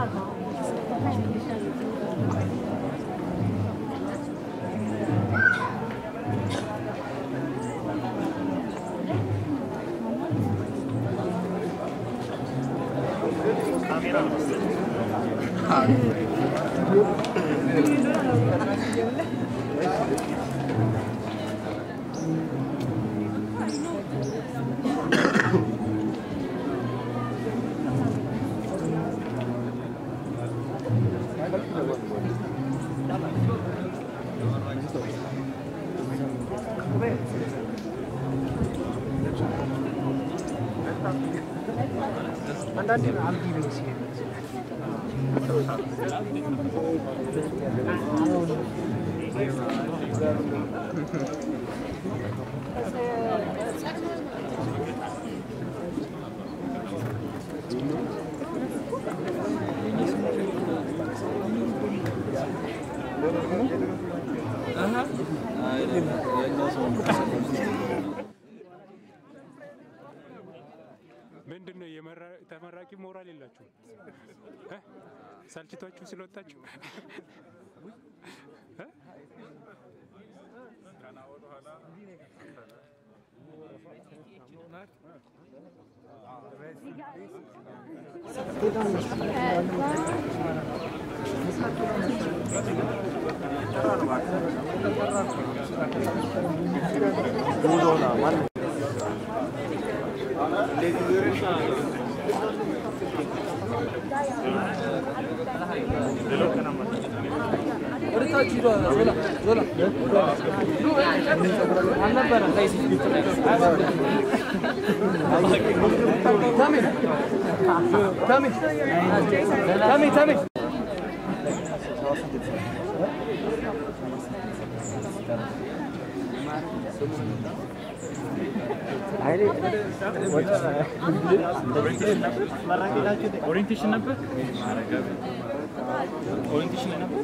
አንዳንዴ አብዲ ነው ሲሄድ ምንድን ነው የመራ- ተመራቂ ሞራል የላችሁ? ሰልችቷችሁ ስለወጣችሁ እ? ኦሪንቴሽን ነበር ኦሪንቴሽን ነበር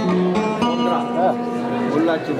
ሁላችን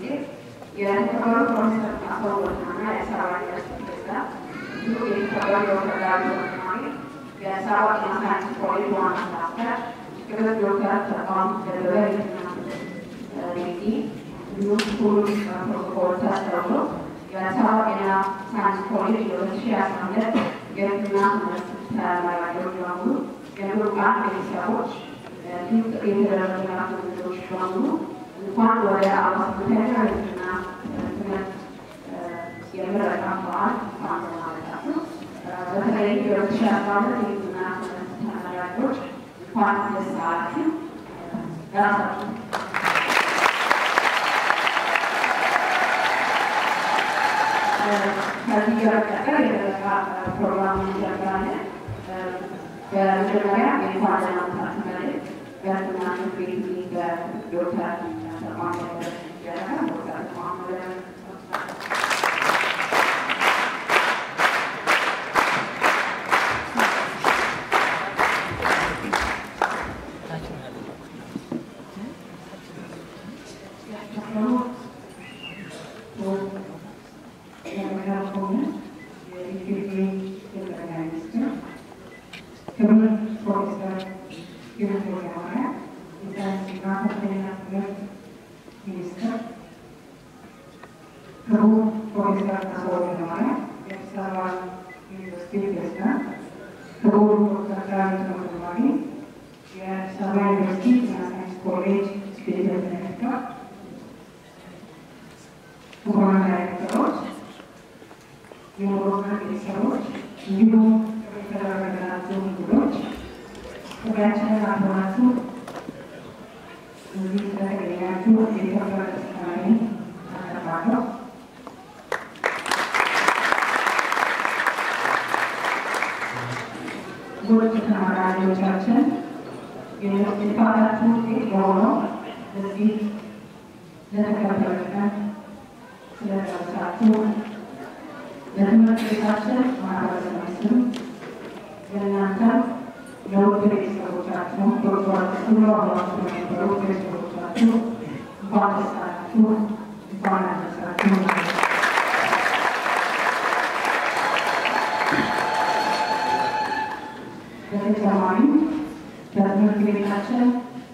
የተከበሩ ፕሮፌሰር ካሳሁን ወልደማርያም የአዲስ አበባ ዩኒቨርሲቲ ፕሬዝዳንት፣ እንዲሁም የተከበሩ ዶክተር ዳዊት ወልደማሪ የአዲስ አበባ ጤና ሳይንስ ኮሌጅ ዋና ስራ አስኪያጅ፣ ክብር ዶክተር ተቋም ደበበ የጤና ዲግሪ እንዲሁም ሁሉም ፕሮቶኮል ተስተውሎ የአዲስ አበባ ጤና ሳይንስ ኮሌጅ የሁለት ሺህ አስራ ሁለት የሕክምና ትምህርት ተመራቂዎች በሙሉ የምሩቃን ቤተሰቦች እንዲሁም ጥሪ የተደረገላቸው እንግዶች በሙሉ እንኳን ወደ አዋሳኛ የሕክምና ትምህርት የምረቃ በዓል እንኳን ደህና መጣችሁ። በተለይ የሁለት ሺህ አስራ ሁለት የሕክምና ትምህርት ተመራቂዎች እንኳን ደስ አላችሁ። ራሳችሁ ከዚህ በመቀጠል የምረቃ ፕሮግራም እንጀምራለን። በመጀመሪያ የእንኳን ደህና መጣችሁ መልእክት በሕክምና ትምህርት ቤት በዶክተር ተቋም ይደረጋል። ዶክተር ተቋም እንዲሁም የተደረገላቸው እንግዶች ጥሪያችንን አክብራችሁ እዚህ ስለተገኛችሁ የኢትዮጵያ ተስካሪ አቀርባለሁ። ብዙዎች ተመራቂዎቻችን የልፋታችሁ ውጤት የሆነው እዚህ ለተከበረ ቀን ስለደረሳችሁ ለትምህርት ቤታችን ማህበረሰብ ስም የእናንተም ለውድ ቤተሰቦቻችሁ ዶክተራችሁ አብራችሁ የነበሩ ቤተሰቦቻችሁ እንኳን ደስ አላችሁ፣ እንኳን አደረሳችሁ። በተጨማሪም በትምህርት ቤታችን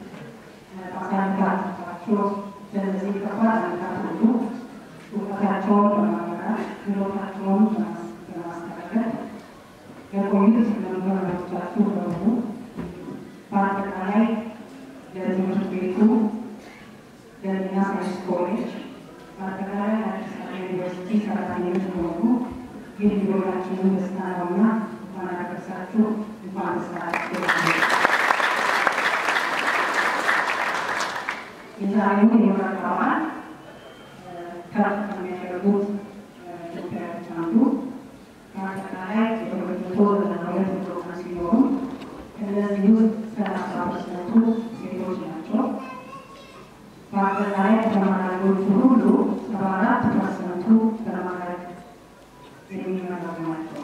አሳልፋችሁ በእነዚህ ከባድ ዓመታት ሁሉ እውቀታቸውን በማመራት ችሎታቸውን በማስተካከል የቆዩት መምህራኖቻችሁ በሙሉ በአጠቃላይ ለትምህርት ቤቱ ለጤና ሳይንስ ኮሌጅ በአጠቃላይ ለአዲስ አበባ ዩኒቨርሲቲ ሰራተኞች በሙሉ ይህ የሁላችንም ደስታ ነውና እንኳን አደረሳችሁ፣ እንኳን ደስ አላችሁ። የዛሬውን የምረቃ በዓል ከፍ ከሚያደርጉት ጉዳዮች አንዱ በአጠቃላይ የሁለት መቶ ዘጠና ሁለት ፕሮግራም ሲኖሩ ከእነዚህ ውስጥ ሰላሳ ፐርሰንቱ ሴቶች ናቸው። በአጠቃላይ ተመራቂዎቹ ሁሉ ሰባ አራት ፐርሰንቱ ተመራቂ የሚመረቁ ናቸው።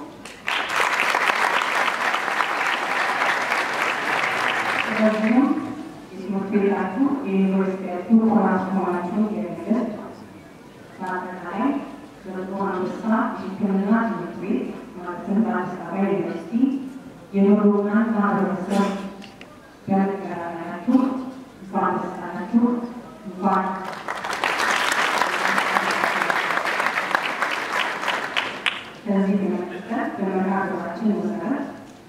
ስለዚህም የትምህርት ቤታችሁ የዩኒቨርሲቲያችሁ ኩራት መሆናችሁን የሚገልጽ በአጠቃላይ በጥቁር አንበሳ የሕክምና ትምህርት ቤት ማለትም በአዲስ አበባ ዩኒቨርሲቲ የምሩቃን ማህበረሰብ በመቀላቀላችሁ እንኳን ደስ አላችሁ፣ እንኳን ከዚህ በመቀጠል በመርሃ ግብራችን መሰረት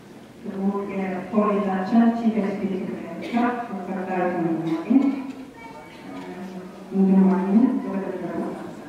የኮሌጃችን ቺፍ ኤግዚኪዩቲቭ ዳይሬክተር ዶክተር ዳዊት ወልደማርያም እንዲማግኘት ወደ ተደረጉ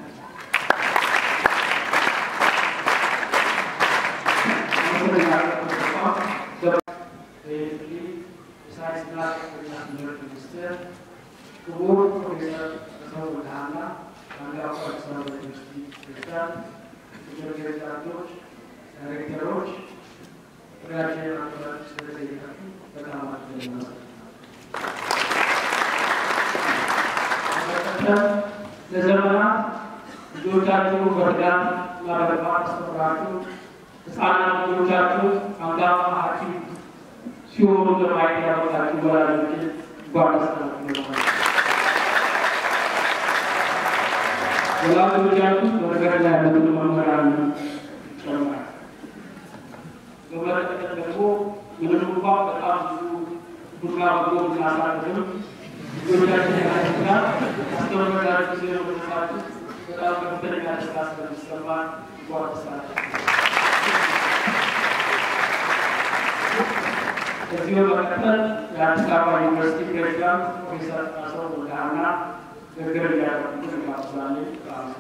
የሳይንስና ከፍተኛ ትምህርት ሚኒስቴር ክቡር ፕሮፌሰር ተሰው ብርሃና አንጋፋ አዲስ አበባ ዩኒቨርሲቲ ፕሬዝዳንት፣ የትምህርት ፕሬዝዳንቶች፣ ዳይሬክተሮች ጥሪያችንን አክብራችሁ ስለተገኛችሁ በጣም አድርገን እናመሰግናለን። በመቀጠል ለዘመናት ልጆቻችሁ በርዳት እና በልማት አስተምራችሁ ህፃናት ልጆቻችሁ አንጋፋ ሐኪም ሲሆኑ ለማየት ያበቃችሁ ወላጆችን እንኳን ደስ አላችሁ። ወላጆቻችሁ በመንገድ ላይ ያሉትን መምህራን ጨምራል። በመቀጠል ደግሞ ምንም እንኳን በጣም ብዙ ቡና በጎ ብናሳልፍም ልጆቻችን ያለና አስተመራችሁ ስለመሳችሁ በጣም ከፍተኛ ደስታ ስለሚሰማ ጓደሳል ከዚህ በመቀጠል የአዲስ አበባ ዩኒቨርሲቲ ፕሬዚዳንት ፕሮፌሰር ጣሰው ወልደሃና ንግግር እንዲያደርጉ ጋብዛለሁ።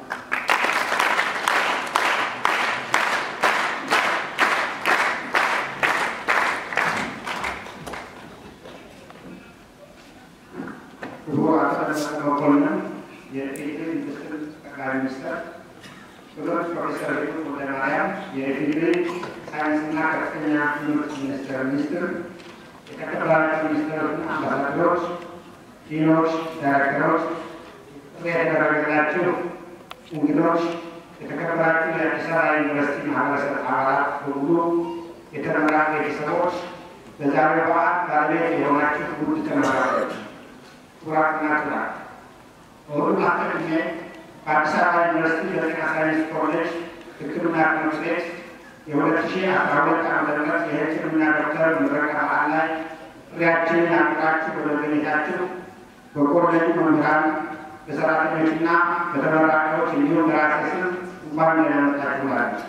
ክቡር አቶ ደመቀ መኮንን የኢፌዴሪ ምክትል ጠቅላይ ሚኒስትር፣ ክቡር ፕሮፌሰር ይሁን ወልደማርያም የኢፌዴሪ ሳይንስና ከፍተኛ ትምህርት ሚኒስቴር ሚኒስትር፣ የተከበራችሁ ሚኒስትሮችና አምባሳደሮች፣ ዲኖች፣ ዳይሬክተሮች፣ ጥሪ የተደረገላችሁ እንግዶች፣ የተከበራችሁ የአዲስ አበባ ዩኒቨርሲቲ ማህበረሰብ አባላት በሙሉ፣ የተመራቂ ቤተሰቦች፣ በዛሬው በዓል ባለቤት የሆናችሁ ውድ ተመራቂዎች ኩራትና ኩራት በሁሉም አስቀድሜ በአዲስ አበባ ዩኒቨርሲቲ በጤና ሳይንስ ኮሌጅ ሕክምና ትምህርት ቤት የሁለት ሺህ አስራ ሁለት ዓመተ ምህረት የሕክምና ዶክተር ምረቃ በዓል ላይ ጥሪያችንን አክብራችሁ በመገኘታችሁ በኮሌጁ መምህራን፣ በሰራተኞችና በተመራቂዎች እንዲሁም በራሴ ስም እንኳን ደህና መጣችሁ እላለሁ።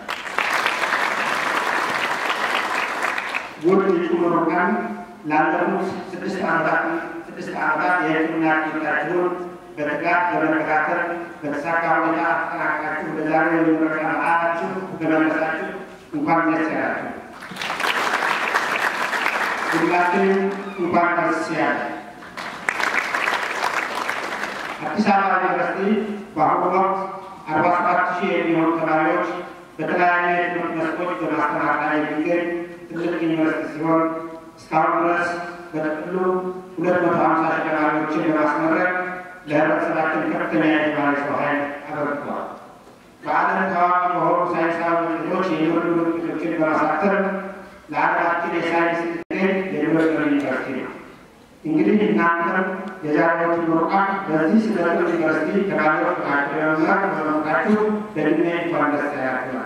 ውድ እጩ ምሩቃን ላለፉት ስድስት ዓመታት ስድስት ዓመታት የሕክምና ትምህርታችሁን በትጋት በመከታተል በተሳካ ሁኔታ አጠናቅቃችሁ በዛሬው የምረቃ በዓላችሁ በመድረሳችሁ እንኳን ደስ ያላችሁ። ሁላችንም እንኳን ደስ ያለን። አዲስ አበባ ዩኒቨርሲቲ በአሁኑ ወቅት አርባ ሰባት ሺህ የሚሆኑ ተማሪዎች በተለያዩ የትምህርት መስኮች በማስተማር ላይ የሚገኝ ትልቅ ዩኒቨርሲቲ ሲሆን እስካሁን ድረስ በጥቅሉ ሁለት መቶ ሀምሳ ሺህ ተማሪዎችን በማስመረቅ ለህብረተሰባችን ከፍተኛ የተማሪ ሰው ኃይል አበርክቷል። በዓለም ታዋቂ በሆኑ ሳይንሳዊ ውጤቶች የሚወዱ ውጤቶችን በማሳተም ለሀገራችን የሳይንስ ጥገኝ የሚወጥር ዩኒቨርሲቲ ነው። እንግዲህ እናንተም የዛሬዎቹ ምሩቃን በዚህ ስለ ዩኒቨርሲቲ ተማሪዎች ናቸው ለመማር በመምጣችሁ በእድሜ እንኳን ደስ ያላችሁ።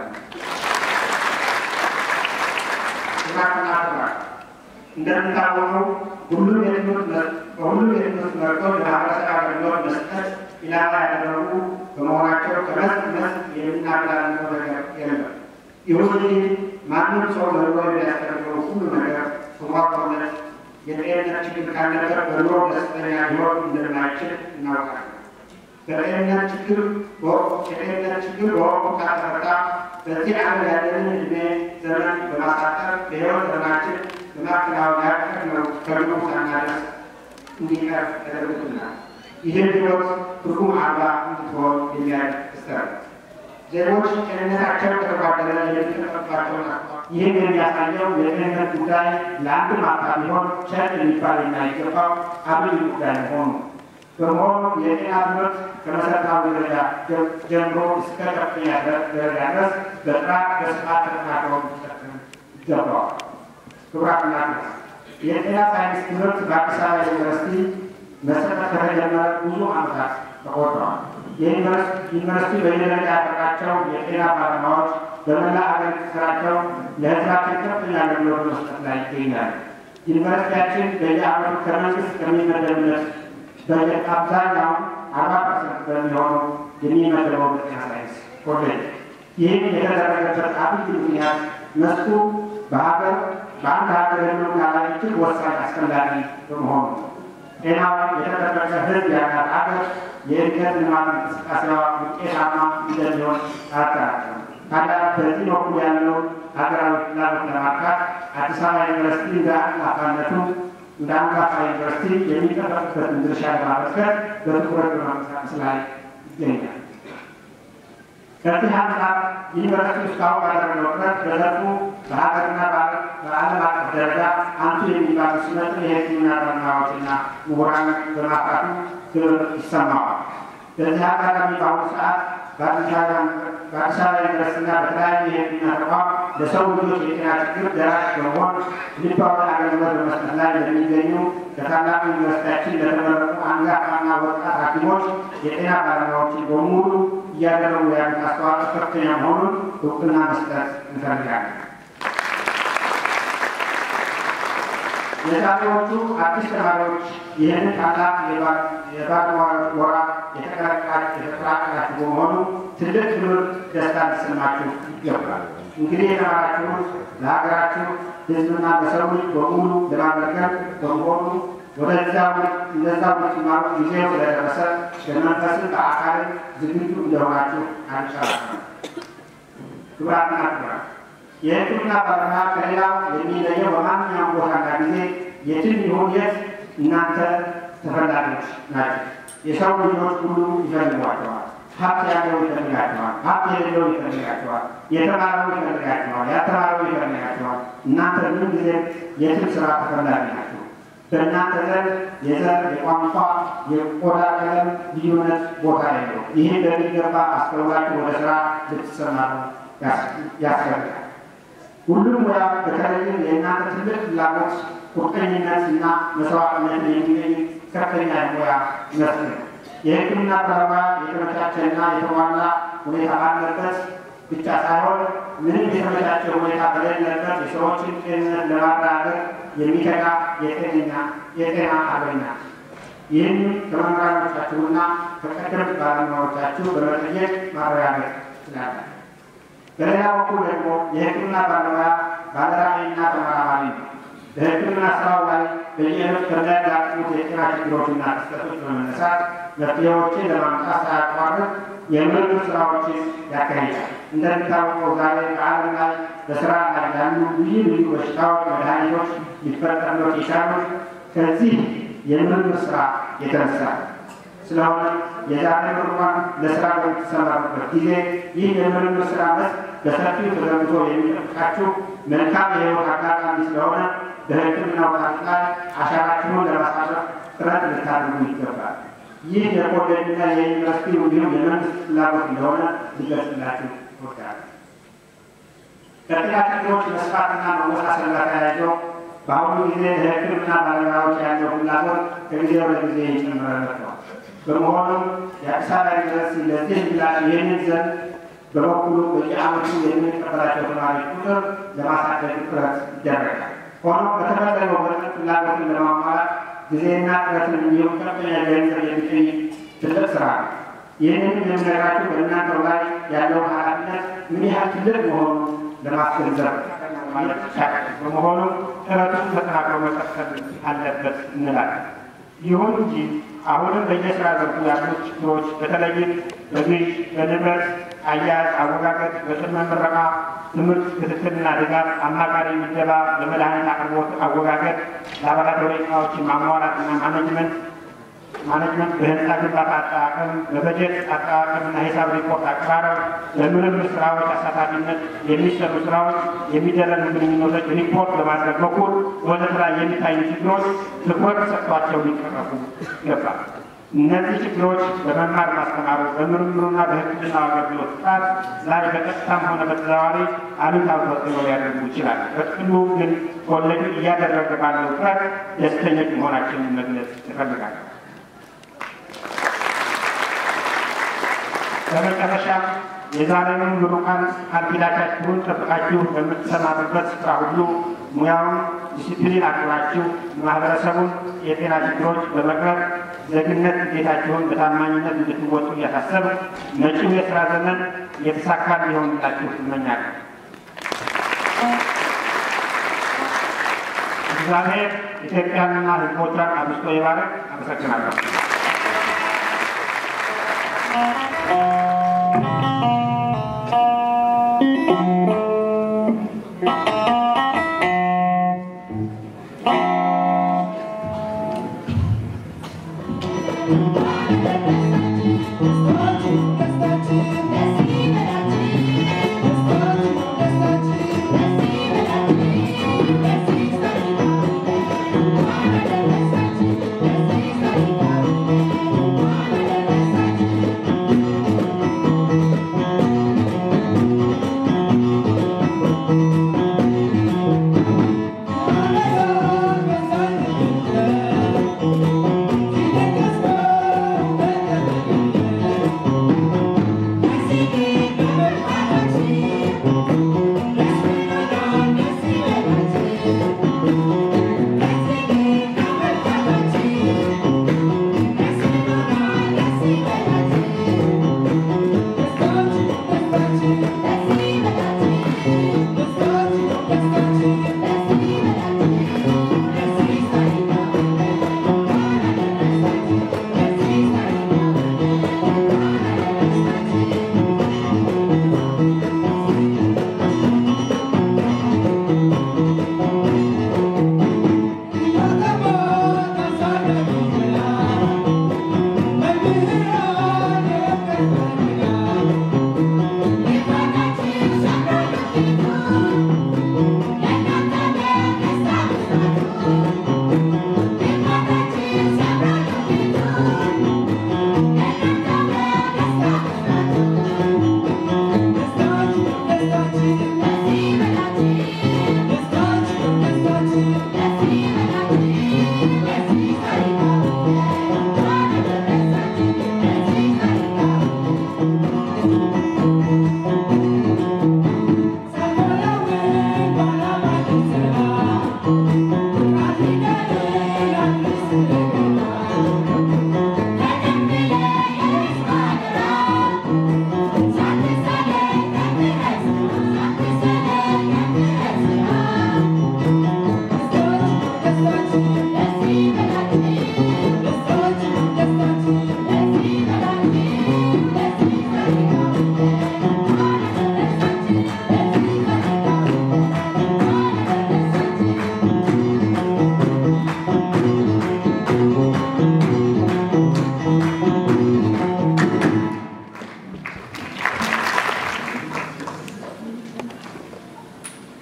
ስራትና ስራት እንደምታወቀው ሁሉም የትምህርት በሁሉም የትምህርት መርቶች ለማህበረሰብ አገልግሎት መስጠት ኢላማ ያደረጉ በመሆናቸው ከመስክ መስክ የምናገላልነው ነገር የለም። ይሁን እንጂ ማንም ሰው ለኑሮ የሚያስፈልገው ሁሉ ነገር ተሟልቶለት የጤንነት ችግር ካለበት በኑሮ ደስተኛ ሊሆን እንደማይችል እናውቃለን። በጤንነት ችግር የጤንነት ችግር በወቅቱ ካልተፈታ በዚህ ዓለም ያለንን ዕድሜ ዘመን በማሳጠር በሕይወት ዘመናችን በማከናወን ያቀድነው ከግቡ ሳናደርስ እንዲቀር ያደርጉናል። ይህን ሕይወት ትርጉም አልባ እንድትሆን የሚያደርግ ክስተት ነው። ዜጎች ጤንነታቸው ከተጓደለ የሚጠቀምባቸው ይህን የሚያሳየው የጤንነት ጉዳይ ለአንድ ማታ ቢሆን ቸር የሚባል የማይገባው አብይ ጉዳይ መሆኑ በመሆኑ የጤና ትምህርት ከመሰረታዊ ደረጃ ጀምሮ እስከ ከፍተኛ ደረጃ ድረስ በጥራት በስፋት ተጠናክሮ ሊቀጥል ይገባዋል። ክቡራትና ክቡራን የጤና ሳይንስ ትምህርት በአዲስ አበባ ዩኒቨርሲቲ መሰጠት ከተጀመረ ብዙ ዓመታት ተቆጥረዋል። ዩኒቨርሲቲ በየደረጃ ያፈራቸው የጤና ባለሙያዎች በመላ አገሪቱ ስራቸው ለሕዝባችን ከፍተኛ አገልግሎት መስጠት ላይ ይገኛሉ። ዩኒቨርሲቲያችን በየዓመቱ ከመንግስት ከሚመደብለት በጀት አብዛኛውን አርባ ፐርሰንት በሚሆነው የሚመደበው በጤና ሳይንስ ኮሌጅ። ይህም የተደረገበት አብይ ምክንያት መስኩ በሀገር በአንድ ሀገር ህልውና ላይ እጅግ ወሳኝ አስፈላጊ በመሆኑ ጤናው የተጠበቀ ህዝብ ያላት ሀገር የእድገት ልማት እንቅስቃሴዋ ውጤታማ እንደሚሆን አያጠራጥርም። ታዲያ በዚህ በኩል ያለው ሀገራዊ ፍላጎት ለማርካት አዲስ አበባ ዩኒቨርሲቲ እንደ አንጋፋነቱ እንደ አንጋፋ ዩኒቨርሲቲ የሚጠበቅበትን ድርሻ ለማበርከት በትኩረት በማንቀሳቀስ ላይ ይገኛል። ከዚህ አንጻር ዩኒቨርሲቲ እስካሁን ባደረገው ጥረት በዘርፉ በሀገርና በዓለም አቀፍ ደረጃ አንቱ የሚባሉ ስመጥር የሕክምና ባለሙያዎችና ምሁራን በማፍራቱ ክብር ይሰማዋል። በዚህ አጋጣሚ በአሁኑ ሰዓት በአዲስ አበባ ዩኒቨርሲቲና በተለያዩ የሕክምና ተቋም ለሰው ልጆች የጤና ችግር ደራሽ በመሆን ልባዊ አገልግሎት በመስጠት ላይ ለሚገኙ ከታላቁ ዩኒቨርሲቲያችን ለተመረጡ አንጋፋና ወጣት ሐኪሞች የጤና ባለሙያዎችን በሙሉ እያደረጉ ያሉት አስተዋጽኦ ከፍተኛ መሆኑን እውቅና መስጠት እንፈልጋለን። የዛሬዎቹ አዲስ ተማሪዎች ይህንን ታላቅ የባለሙያዎች ጎራ የተቀላቀላችሁ በመሆኑ ትልቅ ክብር፣ ደስታ ሊሰማችሁ ይገባል። እንግዲህ የተማራችሁት ለሀገራችሁ ሕዝብና ለሰው ልጅ በሙሉ ለማገልገል በመሆኑ ወደዚያው እንደዛው ልትማሩ ጊዜው ስለደረሰ በመንፈስም በአካልም ዝግጁ እንደሆናችሁ አንጨራም። ክቡራትና ክቡራን የሕክምና ባለሙያ ከሌላው የሚለየው በማንኛውም ቦታና ጊዜ የትም ይሁን የት እናንተ ተፈላጊዎች ናቸው። የሰው ልጆች ሁሉ ይፈልጓቸዋል። ሀብት ያለው ይፈልጋቸዋል። ሀብት የሌለው ይፈልጋቸዋል። የተማረው ይፈልጋቸዋል። ያልተማረው ይፈልጋቸዋል። እናንተ ምን ጊዜ የትም ስራ ተፈላጊ ናቸው። በእናንተ ዘንድ የዘር፣ የቋንቋ፣ የቆዳ ቀለም ልዩነት ቦታ የለው። ይህን በሚገባ አስተውላችሁ ወደ ስራ ልትሰማሩ ያስፈልጋል። ሁሉም ሙያ በተለይም የእናንተ ትልቅ ፍላጎት፣ ቁርጠኝነት እና መስዋዕትነት የሚገኝ ከፍተኛ የሙያ መስክ ነው። የሕክምና ባለሙያ የተመቻቸና የተሟላ ሁኔታ ባለበት ብቻ ሳይሆን ምንም የተመቻቸ ሁኔታ በሌለበት የሰዎችን ጤንነት ለማረጋገጥ የሚተጋ የጤነኛ የጤና አርበኛ ይህን ከመምህራኖቻችሁና ከቀደምት ባለሙያዎቻችሁ በመጠየቅ ማረጋገጥ ትችላላችሁ። በሌላ በኩል ደግሞ የሕክምና ባለሙያ ባለራዕይና ተመራማሪ ነው። በሕክምና ስራው ላይ በየዕለቱ ከሚያጋጥሙት የጤና ችግሮችና ክስተቶች በመነሳት መፍትሄዎችን ለማምጣት ሳያቋርጥ የምርምር ስራዎችን ያካሂዳል። እንደሚታወቀው ዛሬ በዓለም ላይ በስራ ላይ ያሉ ልዩ ልዩ በሽታዎች መድኃኒቶች ሊፈጠሩለት የቻሉት ከዚህ የምርምር ስራ የተነሳ ስለሆነ የዛሬ ምሩቃን ለስራ በምትሰማሩበት ጊዜ ይህ የምርምር ስራ መስክ በሰፊው ተዘርግቶ የሚጠብቃችሁ መልካም የህይወት አጋጣሚ ስለሆነ በሕክምናው ታሪክ ላይ አሻራችሁን ለማሳረፍ ጥረት ልታደርጉ ይገባል። ይህ የኮሌጅና የዩኒቨርሲቲ እንዲሁም የመንግስት ፍላጎት እንደሆነ ሊገልጽላችሁ እወዳለሁ። ከጤና ችግሮች መስፋትና መወሳሰል ጋር ተያይዞ በአሁኑ ጊዜ ለሕክምና ባለሙያዎች ያለው ፍላጎት ከጊዜ ወደ ጊዜ እየጨመረ መጥቷል። በመሆኑም የአዲስ አበባ ዩኒቨርሲቲ ለዚህ ምላሽ ይህንን ዘንድ በበኩሉ በየዓመቱ የምንቀበላቸው ተማሪዎች ቁጥር ለማሳደግ ጥረት ይደረጋል። ሆኖም በተፈለገው መጠን ፍላጎትን ለማሟላት ጊዜና ጥረትን እንዲሁም ከፍተኛ ገንዘብ የሚጠይቅ ትልቅ ስራ ነው። ይህንን የምነግራችሁ በእናንተው ላይ ያለው ኃላፊነት ምን ያህል ትልቅ መሆኑን ለማስገንዘብ ማለት ይቻላል። በመሆኑም ጥረቱን ተጠናክሮ መቀጠል አለበት እንላለን። ይሁን እንጂ አሁንም በየስራ ዘርፉ ያሉ ችግሮች በተለይም በግዥ፣ በንብረት አያያዝ፣ አወጋገጥ፣ በቅድመ ምረቃ ትምህርት ክትትልና ድጋፍ፣ አማካሪ ምደባ፣ በመድኃኒት አቅርቦት አወጋገጥ፣ ላቦራቶሪ እቃዎችን ማሟላትና ማኔጅመንት ማኔጅመንት በህንፃ ግንባታ አጠቃቀም፣ በበጀት አጠቃቀምና ሂሳብ ሪፖርት አቀራረብ፣ በምርምር ስራዎች አሳታፊነት የሚሰሩ ስራዎች፣ የሚደረጉ ግንኙነቶች ሪፖርት በማድረግ በኩል ወዘተ ላይ የሚታዩ ችግሮች ትኩረት ሰጥቷቸው ሊቀረፉ ይገባል። እነዚህ ችግሮች በመማር ማስተማሩ በምርምሩና በሕክምና አገልግሎት ጥራት ላይ በቀጥታም ሆነ በተዘዋዋሪ አሉታዊ ተጽዕኖ ሊያደርጉ ይችላል። በጥቅሉ ግን ኮሌጁ እያደረገ ባለው ጥረት ደስተኞች መሆናችንን መግለጽ እፈልጋለሁ። በመጨረሻም የዛሬውን ምሩቃን ቃል ኪዳናችሁን ጠብቃችሁ በምትሰማሩበት ስፍራ ሁሉ ሙያውን ዲሲፕሊን አክብራችሁ ማህበረሰቡን የጤና ችግሮች በመቅረብ ዜግነት ግዴታችሁን በታማኝነት እንድትወጡ እያሳሰብ መጪው የስራ ዘመን የተሳካ እንዲሆንላችሁ እመኛለሁ። እግዚአብሔር ኢትዮጵያንና ሕዝቦቿን አብዝቶ ይባርክ። አመሰግናለሁ። Thank you.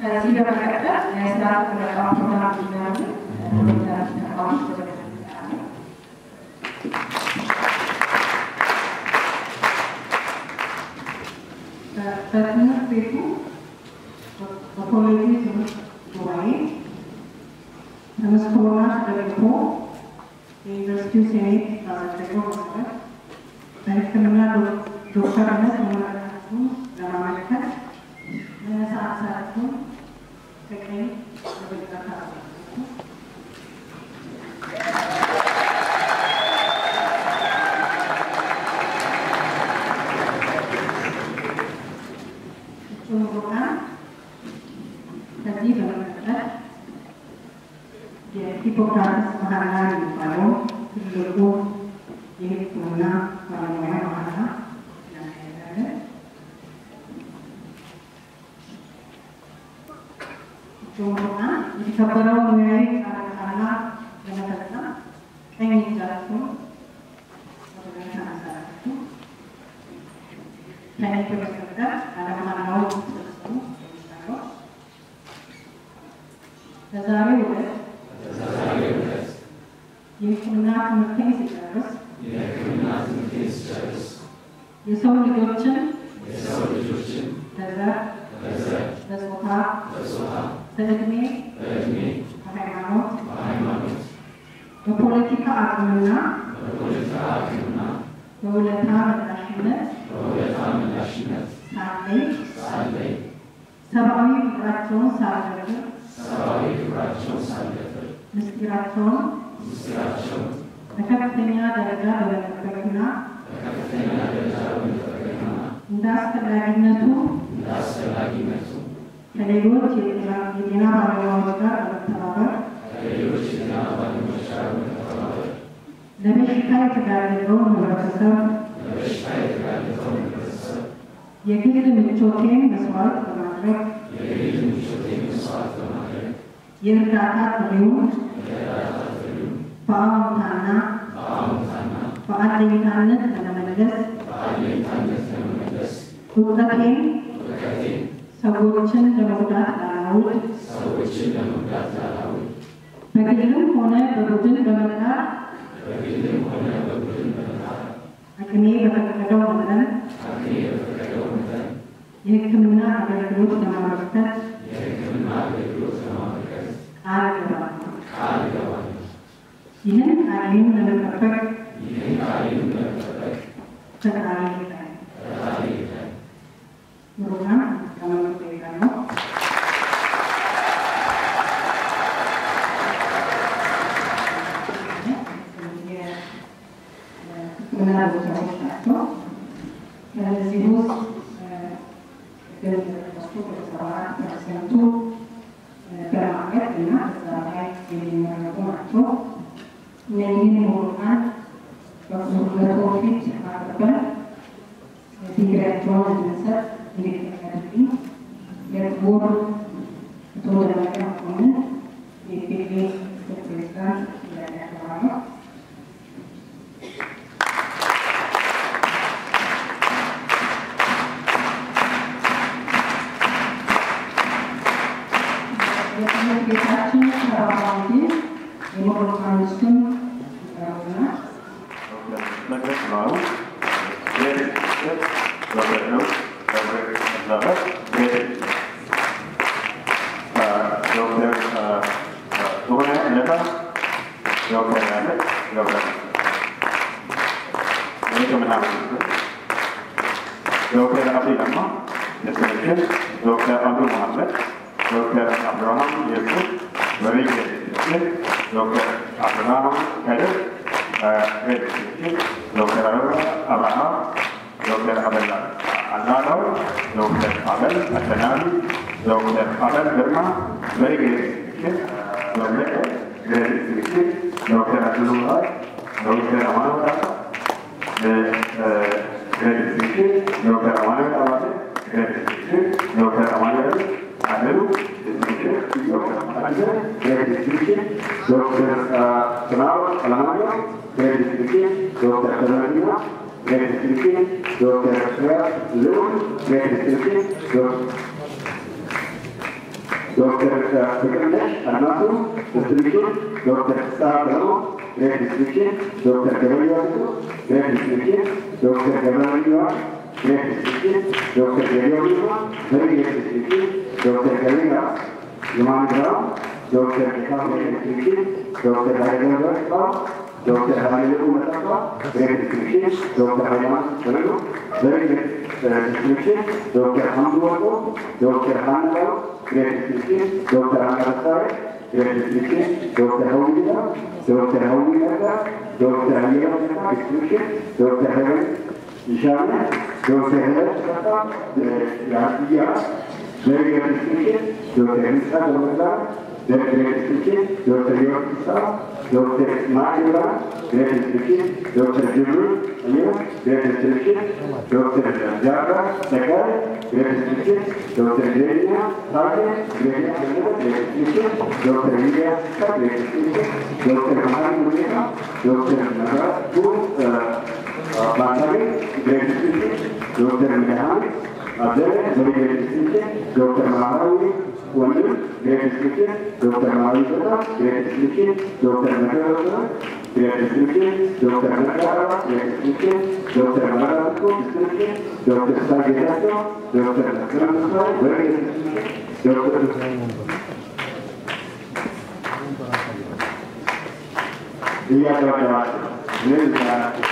ከዚህ በመቀጠል የስርዓት ምረቃ ፕሮግራም እንዲመሩ ዶክተር ተቃዋሚ ወደ በትምህርት ቤቱ በኮሌጁ ትምህርት ጉባኤ ተመስክሮና ተደግፎ የዩኒቨርሲቲው ሴኔት ባጸደቀው መሰረት በሕክምና ዶክተርነት መመረቃቸውን ለማመልከት መነሳሳታቸውን ከቀኝ ወደ ግራ ታደርጋላችሁ። ጭምሩቃን ከዚህ በመቀጠል የሂፖክራተስ መሐላ የሚባለው ትልቁ የሕክምና ባለሙያ መሐላ እናካሄዳለን። ጭምሩቃን የተከበረው ሙያዊ ቃለ መሐላ ለመፈጸም ቀኝ እጃችሁን ወደ ላይ ታነሳላችሁ። ከእኔ በመቀጠል ቃለ መሐላውን ስትፈጽሙ እጠይቃለሁ። በዛሬው ዕለት የሕክምና ትምህርቴን ስጨርስ የሰው ልጆችን በዘር፣ በጾታ፣ በዕድሜ፣ በሃይማኖት፣ በፖለቲካ አቅምና በውለታ መላሽነት ሳለይ ሰብአዊ ፍቅራቸውን ሳልደፍር ምስጢራቸውን በከፍተኛ ደረጃ በመጠበቅና እንደ አስፈላጊነቱ ከሌሎች የጤና ባለሙያዎች ጋር በመተባበር ለበሽታ የተጋለጠውን ህብረተሰብ የግል ምቾቴን መስዋዕት በማድረግ የእርዳታ ጥሪውን በአዎንታና በአለኝታነት ለመመለስ እውቀቴን ሰዎችን ለመጉዳት ላላውል በግልም ሆነ በቡድን በመጣር አቅሜ በፈቀደው መጠን የሕክምና አገልግሎት ለማበርከት ቃል እገባለሁ። ይህን ቃሌን ለመጠበቅ ፈጣሪ ይርዳኝ። ፕሮግራም ከመመጡ ነው። የሕክምና ቦታዎች ናቸው። ከዚህ ውስጥ ገንዘብ ተከስቶ በሰባ አራት ፐርሰንቱ በማቀድ እና በዛ ላይ የሚመረቁ ናቸው። እነዚህን ምሁራን በፕሮፊት አቅርበን ዲግሪያቸውን እንድንሰጥ እንዲፈቀድልኝ የክቡር አቶ ደመቀ መኮንን የኢፌዴሪ ምክትል ፕሬዝዳንት ጥያቄ አቀርባለሁ። የትምህርት ቤታችን ተባባሪ የምሁራን ስም ይቀርቡና መድረክ ነው። ዶክተር ነው ዶክተር ዶክተር ሆነ ለታ ዶክተር ያለ ዶክተር የሕክምና ዶክተር አብዲ ለማ የትምህርት ዶክተር አብዱ መሐመድ ዶክተር አብርሃም የሱፍ በቤት ዶክተር አብርሃም ከድር ዶክተር አብርሃም ዶክተር አበላ አናለው ዶክተር አበል አሸናፊ ዶክተር አበል ግርማ በግሬድ ዶክተር አድሉ ዶክተር አማኑኤል ዶክተር አማኑኤል አባተ ዶክተር አማኑኤል አደሉ ዶክተር ስናው አለማየሁ ዶክተር ሰለሞን ዶክተር ስራት ልዑል ዶክተር ዶክተር ፍቅርነሽ አድማሱ ዲስትሪክሽን፣ ዶክተር ፍስሐ ብርሃኑ ግሬድ ዲስትሪክሽን፣ ዶክተር ገበያው ግሬድ ዲስትሪክሽን፣ ዶክተር ገብረሚዋን ግሬድ ዲስትሪክሽን፣ ዶክተር ገበያው ግሬድ ዲስትሪክሽን፣ ዶክተር ገበያ የማንግራው ዶክተር ጌታሁ ዲስትሪክሽን፣ ዶክተር ሀይለገብረ ዶክተር ሀይለቁ መጠፋ ግሬድ ዲስትሪክሽን፣ ዶክተር ሃይማኖት በረዶ ግሬድ ዲስትሪክሽን፣ ዶክተር ሀምዱ ወርቆ ዶክተር ሀናው ግሬድ ዲስትሪክሽን፣ ዶክተር አናበሳሪ ግሬድ ዲስትሪክሽን፣ ዶክተር ሀውሊታ ዶክተር ሀውሊታ ዶክተር አየለ ዲስትሪክሽን፣ ዶክተር ሄቨን ይሻለ ዶክተር ሄቨን ተፈታ የአብያ ግሬድ ዲስትሪክሽን፣ ዶክተር ህንፃ ገመዳ ግሬድ ዲስትሪክሽን፣ ዶክተር ዮርኪሳ ዶክተር ማዕላ ግሬድ ዲስትሪክሽን፣ ዶክተር ጅብሪል እኔ ግሬድ ዲስትሪክሽን፣ ዶክተር ጃራ ተካይ ግሬድ ዲስትሪክሽን፣ ዶክተር ጄኛ ታጌ ግሬድ ዲስትሪክሽን፣ ዶክተር ሚዲያ ግሬድ ዲስትሪክሽን፣ ዶክተር መሀሪ ሙሌታ ዶክተር ነጋቱ ባታሪ ግሬድ ዲስትሪክሽን፣ ዶክተር ሚድሃን አበበ በግሬድ ዲስትሪክሽን፣ ዶክተር ማህራዊ ወንድም ግሬድ ዲስትሪክሽን፣ ዶክተር ማህራዊ ጾታ ግሬድ ዲስትሪክሽን፣ ዶክተር መከረሰ ግሬድ ዲስትሪክሽን፣ ዶክተር መቃረባ ግሬድ ዲስትሪክሽን፣ ዶክተር መራራቶ ዲስትሪክሽን፣ ዶክተር ሳጌታቸው ዶክተር መስከረም በግሬድ ዲስትሪክሽን፣ ዶክተር እያደረገዋቸው ምን ይላቸው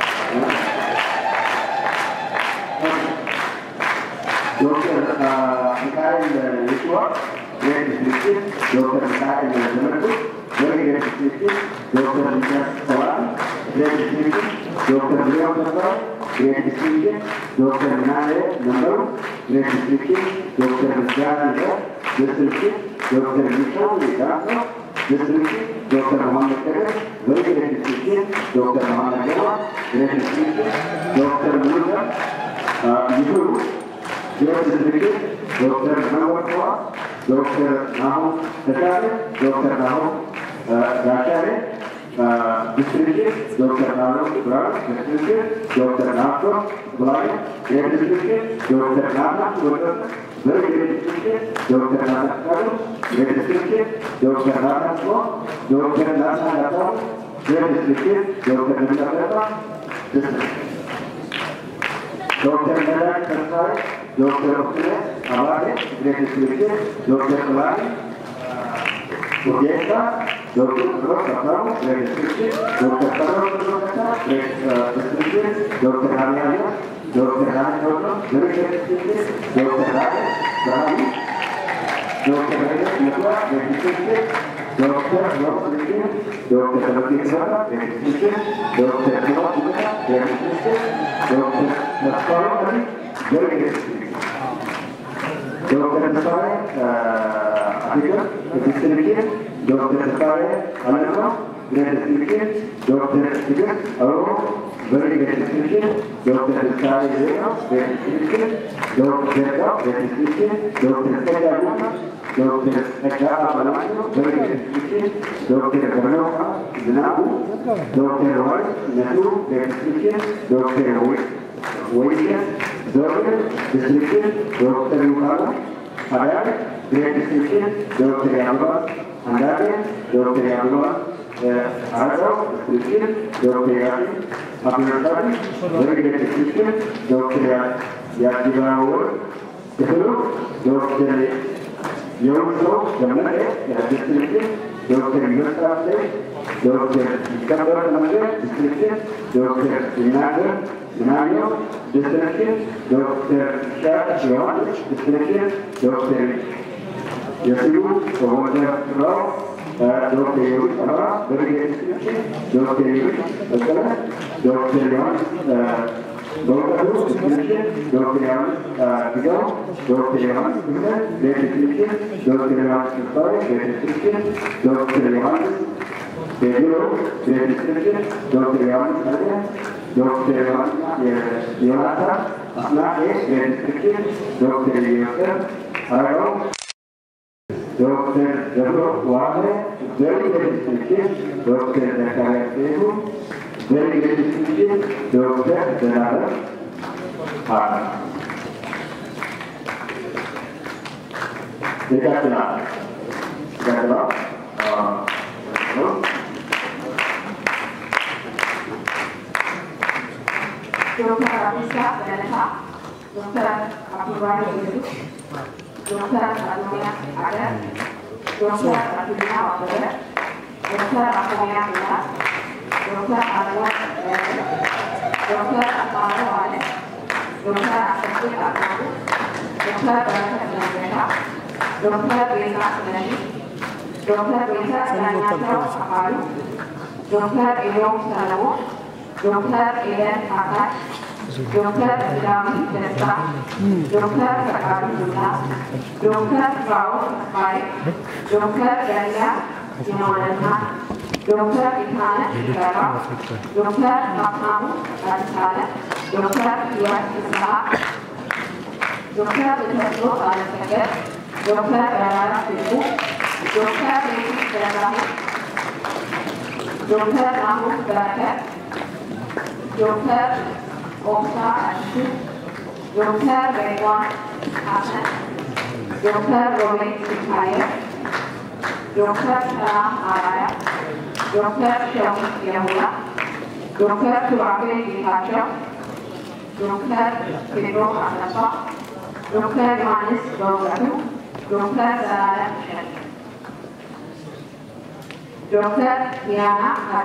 ዶክተር ሚካኤል ይሽዋ ግሬድ ዲስትሪክሽን፣ ዶክተር ሚካኤል ዘመዱ ግሬድ ዲስትሪክሽን፣ ዶክተር ሚካስ ሰዋን ግሬድ ዲስትሪክሽን፣ ዶክተር ሊዮን ተስፋ ግሬድ ዲስትሪክሽን፣ ዶክተር ናለ መንበሩ ግሬድ ዲስትሪክሽን፣ ዶክተር ምስጋና ይዘር ዲስትሪክሽን፣ ዶክተር ሚሻው ዳሶ ዲስትሪክሽን፣ ዶክተር መሐመድ ከድር ግሬድ ዲስትሪክሽን፣ ዶክተር መሐመድ ገባ ግሬድ ዲስትሪክሽን፣ ዶክተር ሙሉዛ ይሁሩ ግሬድ ዲስትሪክሽን ዶክተር መወርተዋ ዶክተር ናሆም ተሻለ ዶክተር ናሆም ጋሻሌ ዲስትሪክሽን ዶክተር ናሆም ብርሃኑ ዲስትሪክሽን ዶክተር ናቶ ብላይ ግሬድ ዲስትሪክሽን ዶክተር ናታ ወደሰ በግሬድ ዲስትሪክሽን ዶክተር ናታ ካሉ ግሬድ ዲስትሪክሽን ዶክተር ናታ ስሞ ዶክተር ናታ ናታ ግሬድ ዲስትሪክሽን ዶክተር ነሚጠበጣ ዲስትሪክሽን ዶክተር ነዳጅ ተስፋዬ ዶክተር ኦክነ አባቴ ግሬድ ዲስትሪክሽን ዶክተር ጥላኒ ኡጌሳ ዶክተር ሮስ አብታሙ ግሬድ ዲስትሪክሽን ዶክተር ጠሮ ዶክታ ግሬድ ዲስትሪክሽን ዶክተር ሀሚያያ ዶክተር ራኒ ዶቶ ግሬድ ዲስትሪክሽን ዶክተር ራኒ ብርሃኑ ዶክተር ሄደት ነቷ ግሬድ ዲስትሪክሽን ዶክተር ሮስ ልጅን ዶክተር ተበቂ ክበራ ግሬድ ዲስትሪክሽን ዶክተር ሂሮት ቡታ ግሬድ ዲስትሪክሽን ዶክተር ተስፋዬ አሊ ግሬድ ዲስትሪክሽን ዶክተር ተስፋዬ አፍሪካ ዲስትሪክሽን ዶክተር ተስፋዬ አለማ ግሬድ ዲስትሪክሽን ዶክተር ትግስት አበቦ በሪ ግሬድ ዲስትሪክሽን ዶክተር ተስፋዬ ዜና ግሬድ ዲስትሪክሽን ዶክተር ዘጋ ግሬድ ዲስትሪክሽን ዶክተር ጸጋ ጉማ ዶክተር ጸጋ አባላማቸው በሪ ግሬድ ዲስትሪክሽን ዶክተር ገመነው ዝናቡ ዶክተር ዋይ ነቱ ግሬድ ዲስትሪክሽን ዶክተር ወይሸት ዘውድ ዲስትሪክሽን ዶክተር ዩካላ ሀዳር ግሬድ ዲስትሪክሽን ዶክተር ያምባ አንዳርጌ ዶክተር ያምባ አረጋው ዲስትሪክሽን ዶክተር ያሲ አብዱልሳሪ በግሬድ ዲስትሪክሽን ዶክተር ያዲባወር ክፍሉ ዶክተር የውሰው ደመቀ ዲስትሪክሽን ዶክተር ይመርጣሴ ዶክተር ይከበር መንገድ ዲስትሪክሽን ዶክተር ይናገር ምናየው ዲስትሪክሽን ዶክተር ሻሽ ዮሐንስ ዲስትሪክሽን ዶክተር የሲሉ ዶክተር ፍራው ዶክተር የሩት አበራ በብርጌድ ዲስትሪክሽን ዶክተር የሩት በቀለ ዶክተር ዮሐንስ በእውቀቱ ዲስትሪክሽን ዶክተር ዮሐንስ ግዛው ዶክተር ዮሐንስ ግዘ ቤት ዲስትሪክሽን ዶክተር ዮሐንስ ተስፋዬ ቤት ዲስትሪክሽን ዶክተር ዮሐንስ ቴዲሮ ቤት ዲስትሪክሽን ዶክተር ዮሐንስ አሊያ ዶክተር ዮናታ አስናቄ ቤት ዲስትሪክሽን ዶክተር ዮሴፍ አረጋው ዶክተር ደብሮ ዋለ ዘሪ ቤት ዲስትሪክሽን ዶክተር ዘካርያስ ሴቱ ዘሪ ቤት ዲስትሪክሽን ዶክተር ዘላለም አለ ይቀጥላል ይቀጥላል ዶክተር አዲሳ ገለታ፣ ዶክተር አብዱራሪ ወልዱ፣ ዶክተር አዶንያ አደር፣ ዶክተር አዱኛ አበበ፣ ዶክተር አፎሚያ ሚናስ፣ ዶክተር አለዋ ዶክተር አማረ ዋለ፣ ዶክተር አሰፌ አቅናቡ፣ ዶክተር በረከት ለገታ፣ ዶክተር ቤዛ ስለሺ፣ ዶክተር ቤዛ ዳኛቸው አካሉ፣ ዶክተር ኢዮብ ሰለሞን ዶክተር ኤደን አካል፣ ዶክተር ዳዊት ደስታ፣ ዶክተር ፈቃዱ ዱላ፣ ዶክተር ፍራኦል ተስፋዬ፣ ዶክተር ገሊያ የማለና ዶክተር ኢታነ ገባ፣ ዶክተር ሀብታሙ አዲሳለ፣ ዶክተር ህይወት ፍስሐ፣ ዶክተር ተሰጥቶ አለሰገድ፣ ዶክተር በራራ ፍቁ፣ ዶክተር ቤቱ ገዛሁ፣ ዶክተር ናሁን በረከት ዶክተር ኦብሳ አዲሱ፣ ዶክተር ሬድዋን ሐሰን፣ ዶክተር ሮቤት ሲካየ፣ ዶክተር ሰላም አራያ፣ ዶክተር ሸዊት የሙላ፣ ዶክተር ሱራፌል ጌታቸው፣ ዶክተር ቴድሮስ አሰፋ፣ ዶክተር ዮሐንስ በእውቀቱ፣ ዶክተር ዘላለም እሸት፣ ዶክተር ዲያና ካድ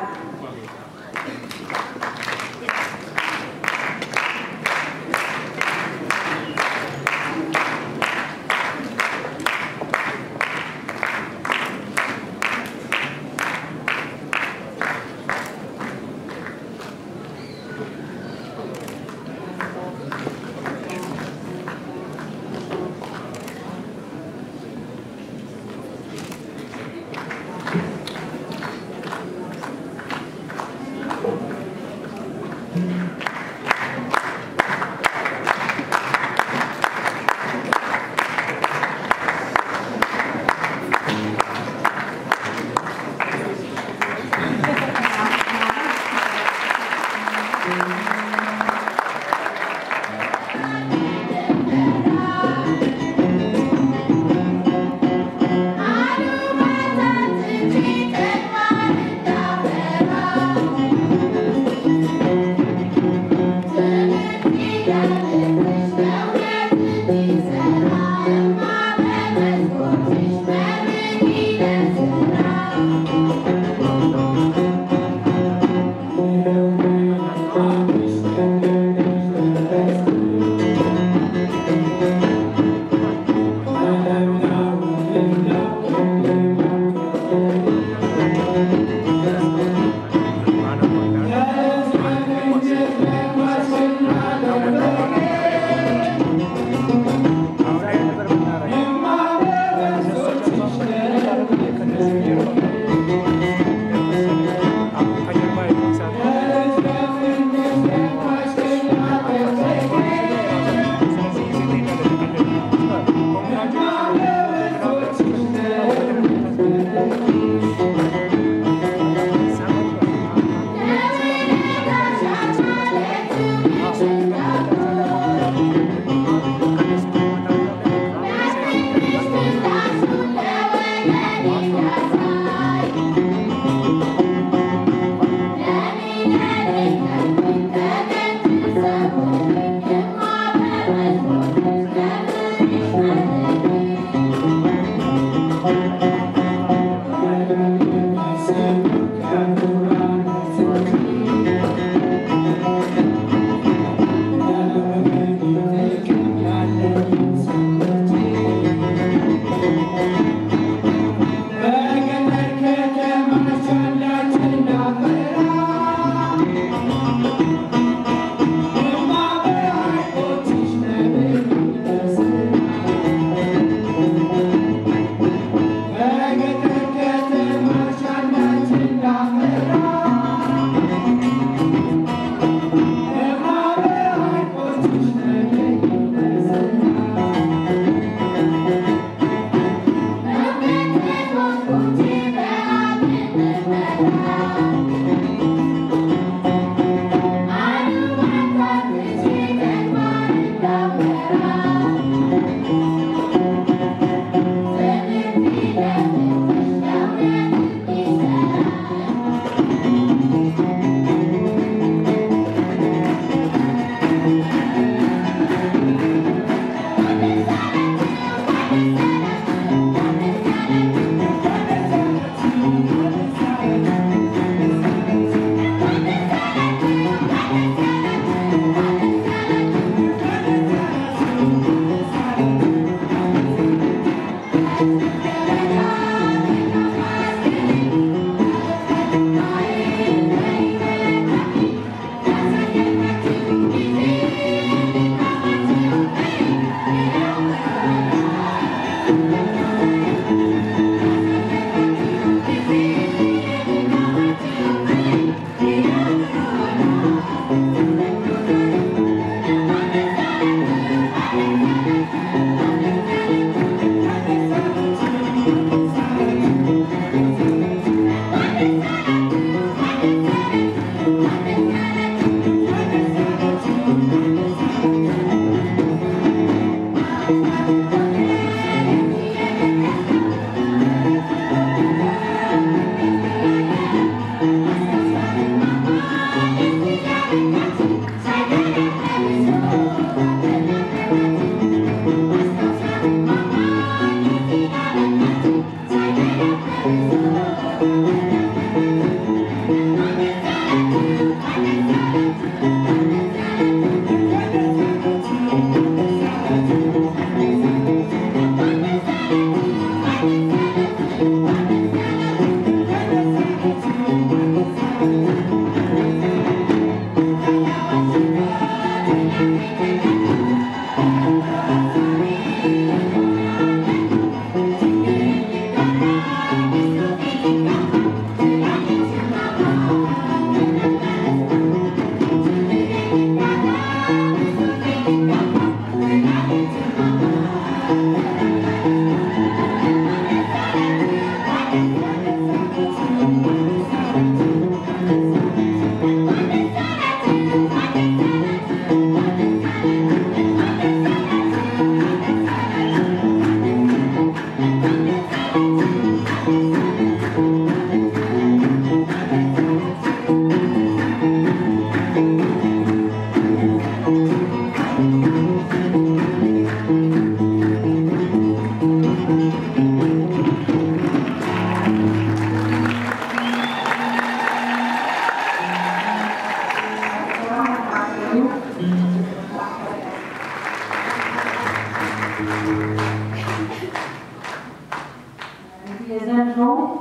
የዘንድሮ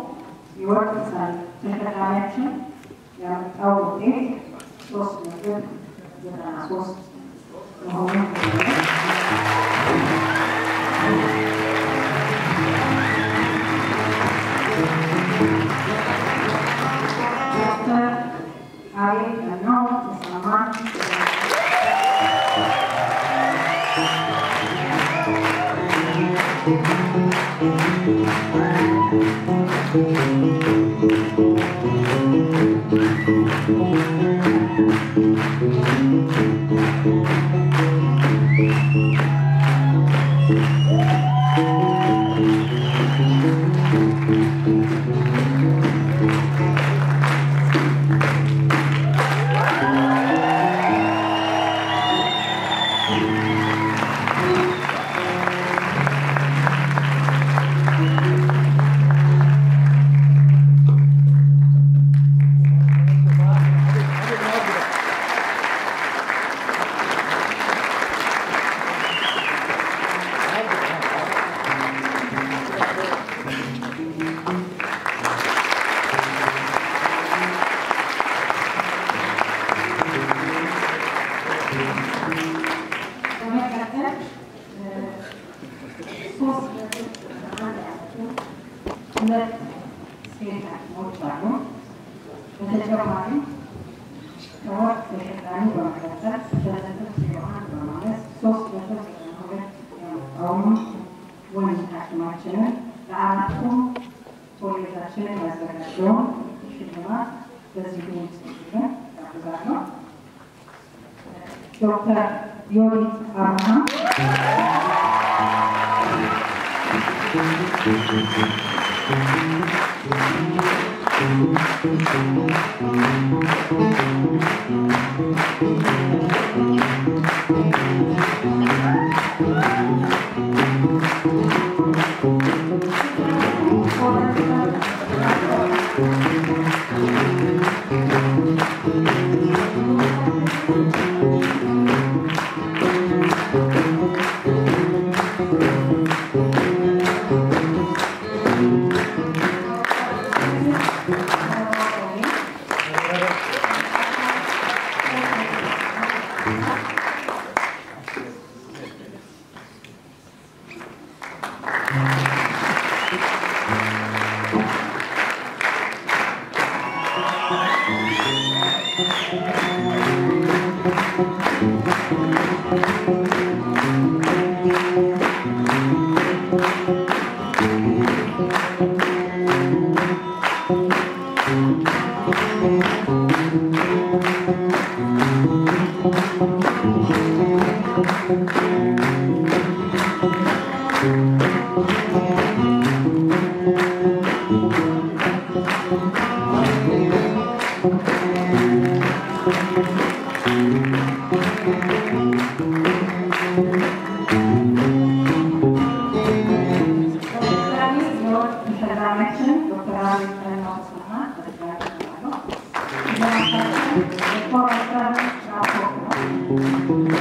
የወርቅ ተሸላሚያችን ያመጣው ውጤት ሶስት ነጥብ ዘጠና ሶስት መሆኑን ዶክተር አቤል ቀናው ተሰማ በመቀጠል ሶስት ነጥብ አንድ ያመጡ ሁለት ሴት ሐኪሞች አሉ። በተጨማሪም ከወርቅ ተሸላሚ በመቀጠል ሁለት ነጥብ ዜሮ አንድ በማለት ሶስት ነጥብ ዘጠና ሁለት ያመጣውን ወንድ ሐኪማችንን ለአራቱም ኮሌጃችንን ያዘጋጀውን ሽልማት በዚህ ውስጥ ጋብዛለሁ። ዶክተር ዮዲት አብርሃም Thank you. በድጋሚ የወርቅ ተሸላሚያችን ዶክተር አብይ ጠናውስና በድጋሚ ነው። ለማሳሰብ የኮረሰር ራፖርት ነው።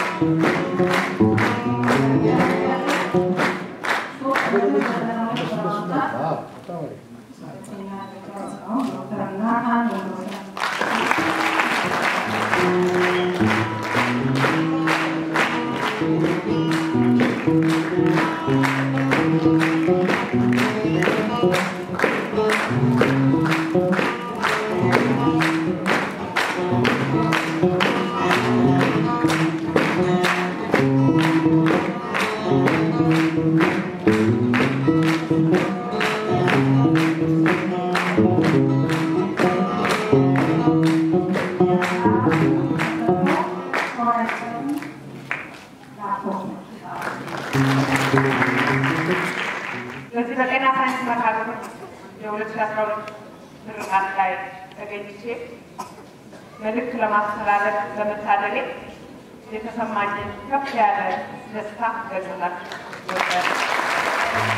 በዚህ በጤና ሳይንስ መካከል የሁለት ሺህ አስራ ሁለት ምርቃት ላይ ተገኝቼ መልዕክት ለማስተላለፍ በመታደሌ የተሰማኝን ከፍ ያለ ደስታ ገልጽላችሁ እወዳለሁ።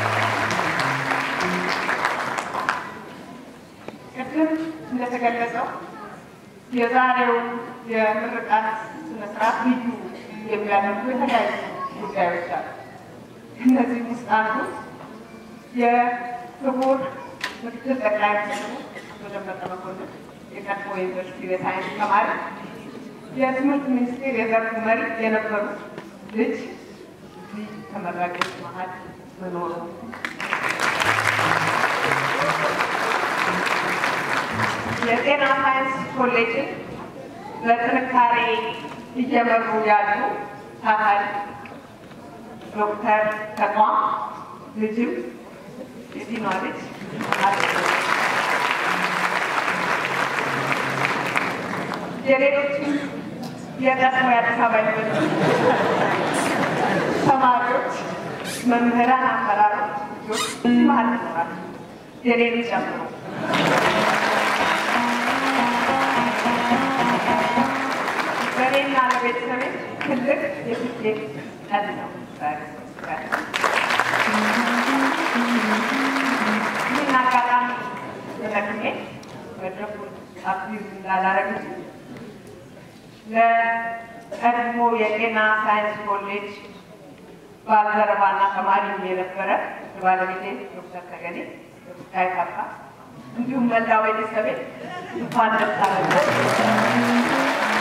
ቅድም እንደተገለጸው የዛሬው የምርቃት ስነስርዓት ልዩ የሚያደርጉ የተለያዩ ጉዳዮች አሉ። እነዚህም ውስጥ አንዱ የክቡር ምክትል ጠቅላይ ሚኒስትሩ አቶ ደመቀ መኮንን የቀድሞ ዩኒቨርሲቲ የሳይንስ ተማሪ የትምህርት ሚኒስቴር የዘርፉ መሪ የነበሩት ልጅ እዚህ ተመራቂዎች መሀል መኖሩ የጤና ሳይንስ ኮሌጅን በጥንካሬ እየመሩ ያሉ ታታሪ ዶክተር ተቋም ልጅም የዲኗ ልጅ የሌሎችም የቀድሞ የአዲስ አበባ ዩኒቨርሲቲ ተማሪዎች፣ መምህራን፣ አመራሮች ልጆች መሀል ይኖራሉ የኔን ጨምሮ በእኔና ለቤተሰቤ ትልቅ የስኬት ቀን ነው ዛሬ ዛሬ። ይህን አጋጣሚ ተጠቅሜ መድረኩን አቢዝ እንዳላረግ ለቀድሞ የጤና ሳይንስ ኮሌጅ ባልደረባና ተማሪ የነበረ ባለቤቴ ዶክተር ተገኔ ዶክተር ካፋ እንዲሁም መላው ቤተሰቤ እንኳን ደስ አላችሁ።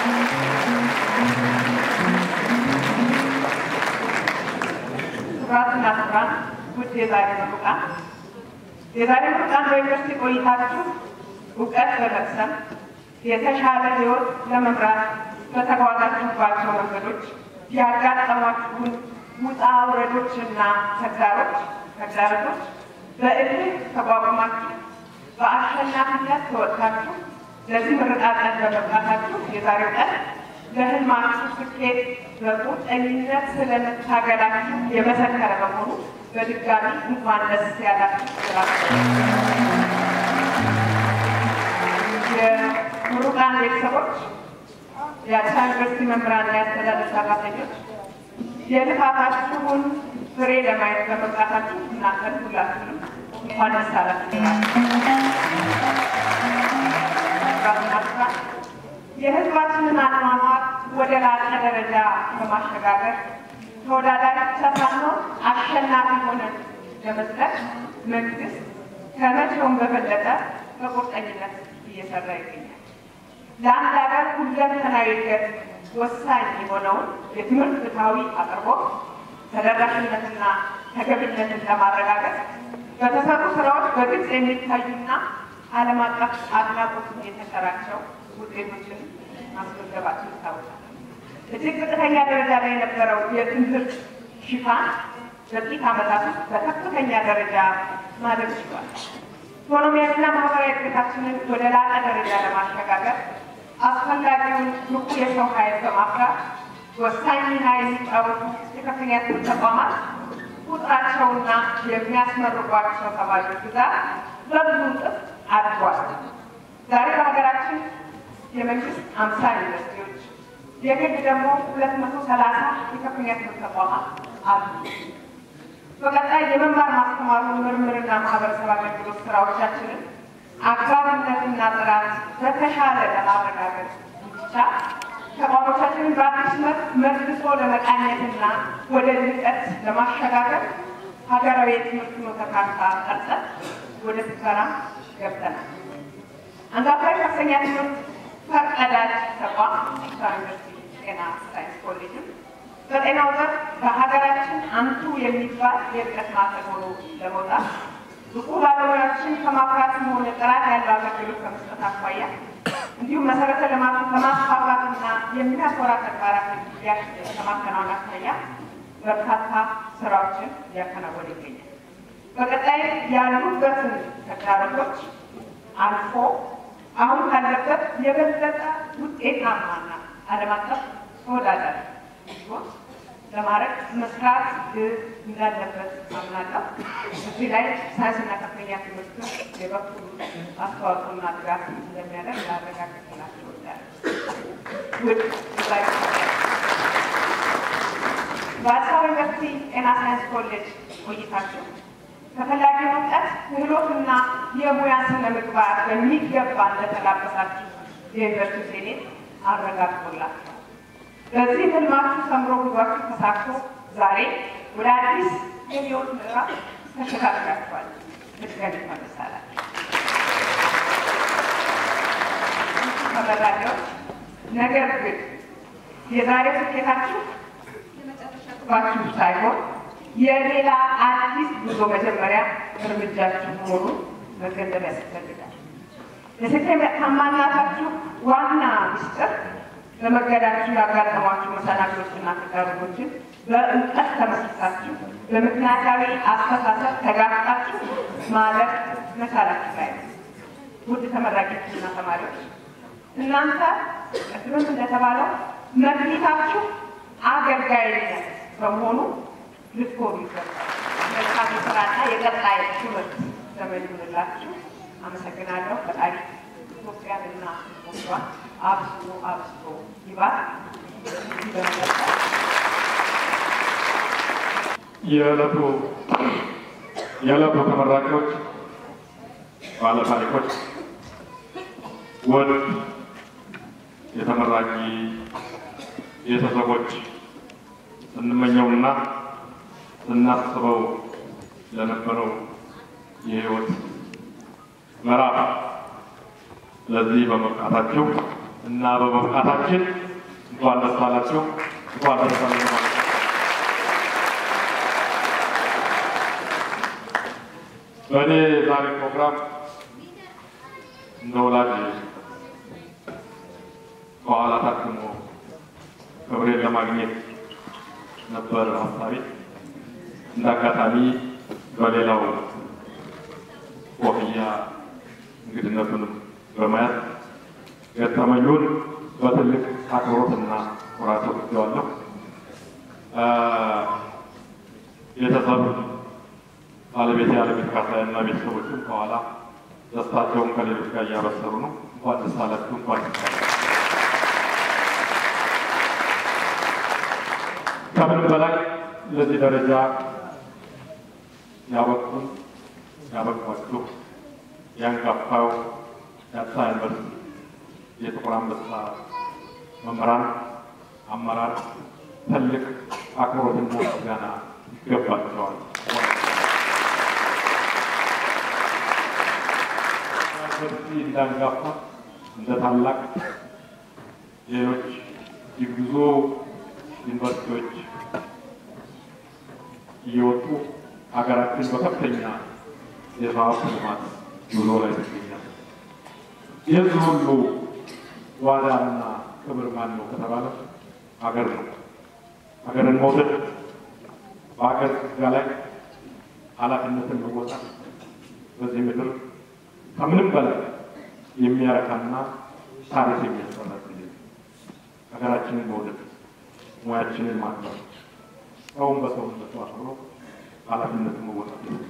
ክቡራትና ክቡራን ውድ የዛሬ ምሩቃን የዛሬ ምሩቃን በዩኒቨርሲቲ ቆይታችሁ እውቀት በመቅሰም የተሻለ ሕይወት ለመምራት በተጓዛችሁባቸው መንገዶች ያጋጠሟችሁን ውጣ ውረዶችና ተግዳሮች ተግዳሮቶች በእልህ ተቋቁማችሁ በአሸናፊነት ተወጥታችሁ ለዚህ ምርቃት ቀን በመብቃታችሁ የዛሬው ቀን ለህልማችሁ ስኬት በቁርጠኝነት ስለመታገላችሁ የመሰከረ በመሆኑ በድጋሚ እንኳን ደስ ያላችሁ ስላችሁ የምሩቃን ቤተሰቦች፣ የአዲስ አበባ ዩኒቨርሲቲ መምህራንና የአስተዳደር ሰራተኞች የልፋታችሁን ፍሬ ለማየት በመብቃታችሁ እናንተን ሁላችሁንም እንኳን ደስ አላችሁ። የህዝባችንን አኗኗር ወደ ላቀ ደረጃ በማሸጋገር ተወዳዳሪ ብቻ ሳንሆን አሸናፊ ሆነን ለመዝለቅ መንግስት ከመቼውም በበለጠ በቁርጠኝነት እየሰራ ይገኛል። ለአንድ ሀገር ሁለንተናዊ እድገት ወሳኝ የሆነውን የትምህርት ፍትሐዊ አቅርቦት ተደራሽነትና ተገቢነትን ለማረጋገጥ በተሰሩ ስራዎች በግልጽ የሚታዩና ዓለም አቀፍ አድናቆት የተቸራቸው ውጤቶችን ማስመዝገባቸው ይታወቃል። እጅግ ዝቅተኛ ደረጃ ላይ የነበረው የትምህርት ሽፋን በጥቂት ዓመታት ውስጥ በከፍተኛ ደረጃ ማደግ ችሏል። ኢኮኖሚያዊና ማህበራዊ እድገታችንን ወደ ላቀ ደረጃ ለማሸጋገር አስፈላጊውን ብቁ የሰው ኃይል በማፍራት ወሳኝ ሚና የሚጫወቱ የከፍተኛ ትምህርት ተቋማት ቁጥራቸውና የሚያስመርቋቸው ተማሪዎች ብዛት በብዙ እጥፍ አድጓል። ዛሬ በሀገራችን የመንግስት አምሳ ዩኒቨርሲቲዎች የግል ደግሞ ሁለት መቶ ሰላሳ የከፍተኛ ትምህርት ተቋማት አሉ። በቀጣይ የመማር ማስተማሩ ምርምርና ማህበረሰብ አገልግሎት ስራዎቻችንን አግባብነትና ጥራት በተሻለ ለማረጋገጥ ብቻ ተቋሞቻችንን በአዲስ መልክ መልሶ ለመቃኘትና ወደ ልቀት ለማሸጋገር ሀገራዊ የትምህርት ፍኖተ ካርታ ቀርጸን ወደ ትግበራ ገብተናል። አንጋፋ ከፍተኛ ትምህርት ፈርቀዳጅ ተቋም አዲስ አበባ ዩኒቨርሲቲ ጤና ሳይንስ ኮሌጅም በጤናው ዘርፍ በሀገራችን አንቱ የሚባል የእድገት ማዕከል ሆኖ ለመውጣት ብቁ ባለሙያዎችን ከማፍራትም ሆነ ጥራት ያለው አገልግሎት ከመስጠት አኳያ እንዲሁም መሰረተ ልማቱን ከማስፋፋትና የሚያኮራ ተግባራት ከማከናወን አኳያ በርካታ ስራዎችን እያከናወነ ይገኛል። በቀጣይ ያሉበትን ተግዳሮቶች አልፎ አሁን ካለበት የበለጠ ውጤታማና ዓለም አቀፍ ተወዳዳሪ እንዲሆን ለማድረግ መስራት እንዳለበት አምናለሁ። እዚህ ላይ ሳይንስና ከፍተኛ ትምህርት የበኩሉ አስተዋጽኦና ድጋፍ እንደሚያደርግ ላረጋግጥላችሁ እወዳለሁ። ውድ ጉባኤ በአዲስ አበባ ዩኒቨርሲቲ ጤና ሳይንስ ኮሌጅ ቆይታችሁ ተፈላጊውን እውቀት ክህሎትና የሙያ ስነ ምግባር በሚገባ እንደተላበሳችሁ የዩኒቨርሲቲ ሴኔት አረጋግጦላችኋል። በዚህ ህልማችሁ ሰምሮ ጉዟችሁ ተሳክቶ ዛሬ ወደ አዲስ የህይወት ምዕራፍ ተሸጋግራችኋል። ምስጋና ይመለሳላል። ተመራቂዎች፣ ነገር ግን የዛሬው ስኬታችሁ የመጨረሻ ግባችሁ ሳይሆን የሌላ አዲስ ጉዞ መጀመሪያ እርምጃችሁ መሆኑን መገንዘብ ያስፈልጋል። የስኬታማነታችሁ ዋና ምስጢር በመገዳችሁ ያጋጠሟችሁ መሰናክሎችና ተግዳሮቶችን በእውቀት ተመስርታችሁ በምክንያታዊ አስተሳሰብ ተጋፍጣችሁ ማለፍ መቻላችሁ ላይ ነው። ውድ ተመራቂዎችና ተማሪዎች እናንተ ቅድምም እንደተባለው መክሊታችሁ አገልጋይነት በመሆኑ ልትኮሩ ይገባል። መልካም ስራና የቀጣይ ትምህርት ዘመን ይሁንላችሁ። አመሰግናለሁ። ፈጣሪ ኢትዮጵያንና ሕዝቦቿን አብዝቶ አብዝቶ ይባርክ። የዕለቱ የዕለቱ ተመራቂዎች ባለ ታሪኮች ወድ የተመራቂ ቤተሰቦች ስንመኘውና ስናስበው ለነበረው የህይወት ምዕራፍ ለዚህ በመብቃታችሁ እና በመብቃታችን እንኳን ደስ አላችሁ፣ እንኳን ደስ አለን ማለት ነው። በእኔ ዛሬ ፕሮግራም እንደ ወላጅ ከኋላ ታክሞ ክብሬን ለማግኘት ነበር ሀሳቤ። እንደ አጋጣሚ በሌላው ኮፍያ እንግድነቱንም በማየት ገጠመኙን በትልቅ አክብሮትና ኩራት ወስደዋለሁ። ቤተሰብ ባለቤት ያለቤት ካሳያና ቤተሰቦችም ከኋላ ደስታቸውን ከሌሎች ጋር እያበሰሩ ነው። እንኳን ደስ አላችሁ፣ እንኳን ደስ አላችሁ። ከምንም በላይ ለዚህ ደረጃ ያበቁን ያበቋችሁ ያንጋፋው የአዲስ አበባ ዩኒቨርሲቲ የጥቁር አንበሳ መምህራን፣ አመራር ትልቅ አክብሮትና ምስጋና ይገባቸዋል። ዩኒቨርሲቲ እንዳንጋፋ እንደ ታላቅ ሌሎች የጉዞ ዩኒቨርሲቲዎች እየወጡ ሀገራችን በከፍተኛ የሀብት ልማት ጉዞ ላይ ትገኛል። የዚህ ሁሉ ዋዳና ክብር ማን ነው ከተባለ ሀገር ነው። ሀገርን መውደድ በሀገር ጋ ላይ ኃላፊነትን መወጣት በዚህ ምድር ከምንም በላይ የሚያረካና ታሪክ የሚያስፈራ ጊዜ ነው። ሀገራችንን መውደድ፣ ሙያችንን ማክበር፣ ሰውን በሰውነቱ አክብሮ ኃላፊነትን መወጣት ነው።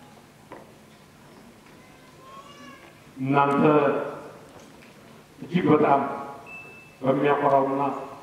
እናንተ እጅግ በጣም በሚያኮራውና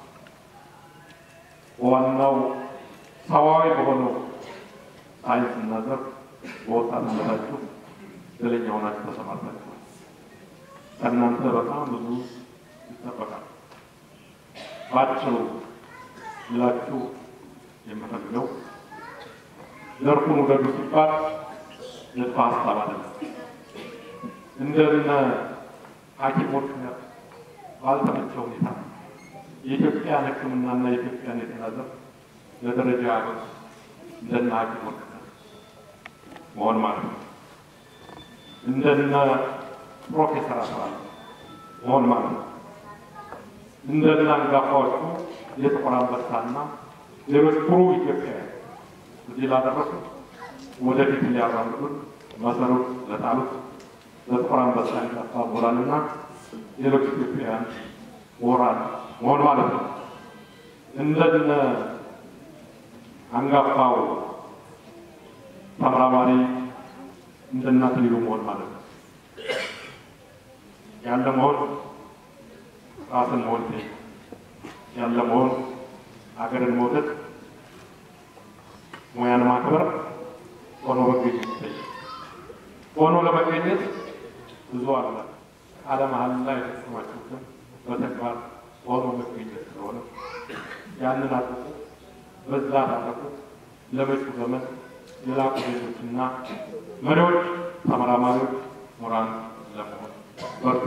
ዋናው ሰዋዊ በሆነው ሳይንስና ዘርፍ በወጣትነታችሁ እድለኛ ሆናችሁ ተሰማርታችኋል። ከእናንተ በጣም ብዙ ይጠበቃል። ባጭሩ ላችሁ የምፈልገው ዘርፉን ውደዱ ሲባል ንድፈ ሀሳብ አይደለም። እንደነ ሐኪሞች ባልተመቸ ሁኔታ የኢትዮጵያን ሕክምናና የኢትዮጵያን የጤና ዘርፍ ለደረጃ ያበቁ እንደነ ሐኪሞች መሆን ማለት ነው። እንደነ ፕሮፌሰር አስራት መሆን ማለት ነው። እንደነ አንጋፋዎቹ የጥቁር አንበሳና ሌሎች ኩሩ ኢትዮጵያውያን እዚህ ላደረሱ ወደፊት ሊያራምዱን መሰረት ለጣሉት ለጥቁር አንበሳ አንጋፋ ምሁራንና ሌሎች ኢትዮጵያውያን ምሁራን መሆን ማለት ነው። እንደነ አንጋፋው ተመራማሪ እንደነ አክሊሉ መሆን ማለት ነው። ያለ መሆን ራስን መሆን ያለ መሆን ሀገርን መውደድ፣ ሙያን ማክበር፣ ሆኖ መገኘት ይታያል። ሆኖ ለመገኘት ብዙ አለ። ቃለ መሃላ የተፈጸማችሁትን በተግባር ሆኖ መገኘት ስለሆነ ያንን አድርጉ፣ በዛ ታረቁ። ለመጪው ዘመን የላቁ ዜጎችና መሪዎች፣ ተመራማሪዎች፣ ምሁራን ለመሆን በርቱ።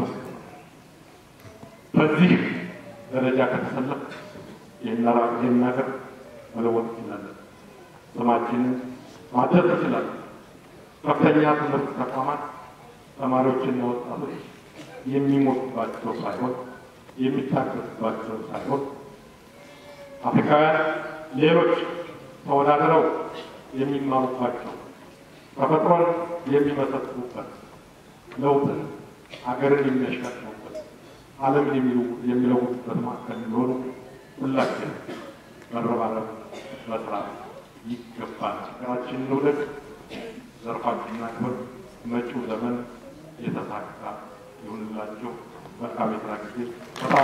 በዚህ ደረጃ ከተሰለፍ ይህን ሀገር መለወጥ እንችላለን። ስማችንን ማደስ እንችላለን። ከፍተኛ ትምህርት ተቋማት ተማሪዎችና ወጣቶች የሚሞቱባቸው ሳይሆን የሚታገሱባቸው ሳይሆን አፍሪካውያን ሌሎች ተወዳድረው የሚማሩባቸው ተፈጥሮን የሚመሰክሩበት ለውጥን ሀገርን የሚያሻሽሩበት ዓለምን የሚለውጡበት ማዕከል የሚሆኑ ሁላችን መረባረብ መስራት ይገባል። ሀገራችንን እንውደድ፣ ዘርፋችንን አክብር። መጪው ዘመን የተሳካ ይሁንላቸው። መልካም የስራ ጊዜ። በጣም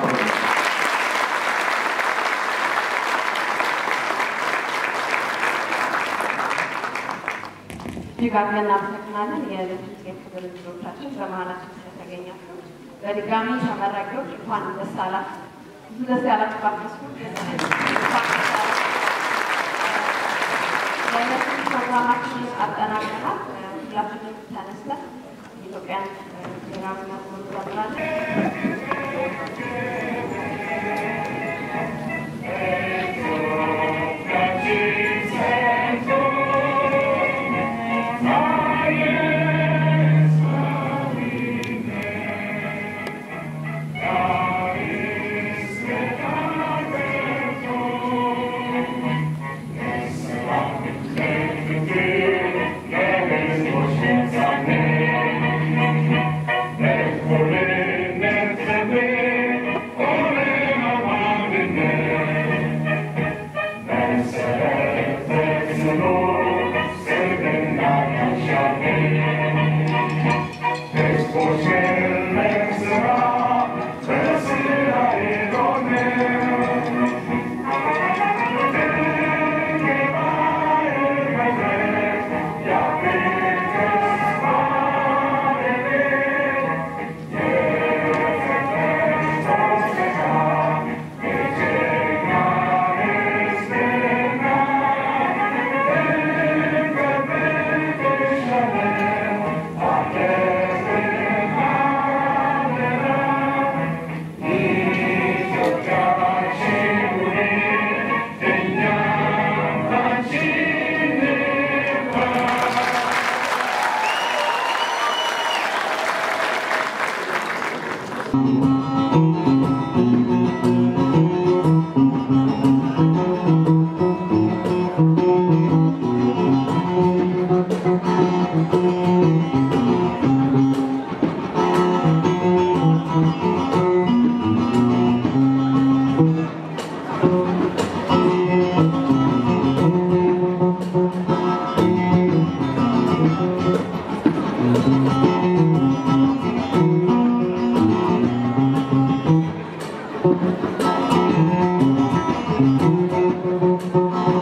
እጅግ አድርገን እናመሰግናለን። የልጅ የክብር እንግዶቻችን በመሀላችን ስለተገኛችሁ በድጋሚ ተመራቂዎች እንኳን ደስ አላችሁ። ብዙ ደስ ያላችሁ ባትመስሉ የዕለቱን ፕሮግራማችንን አጠናቀናል። ሁላችንም ተነስተን የኢትዮጵያን ብሔራዊ መዝሙር እንዘምራለን። Thank you.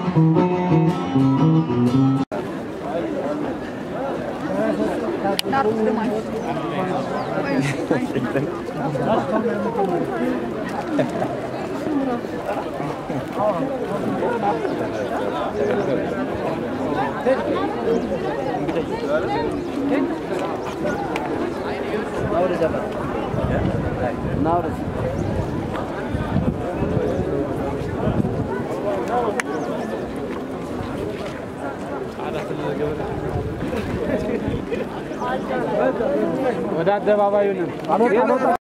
ወደ አደባባዩ ነው።